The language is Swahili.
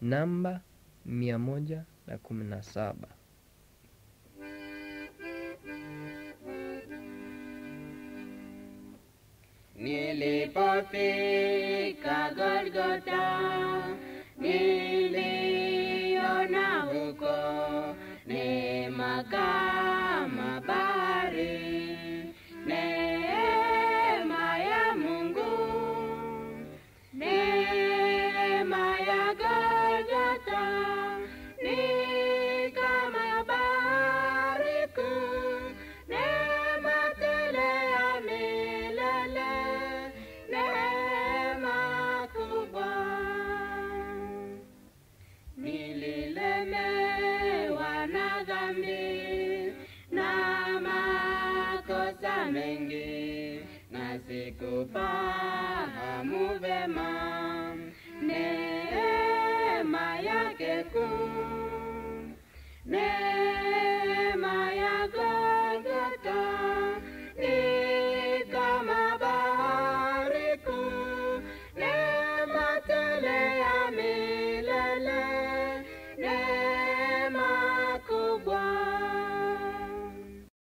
namba mia moja na kumi na saba. Nilipofika Golgota, niliona huko neema kama bahari, neema ya Mungu, neema ya Golgota ni kama ya bahari kuu, neema tele ya milele, neema kubwa. Nililemewa na dhambi na makosa mengi, na sikufahamu vema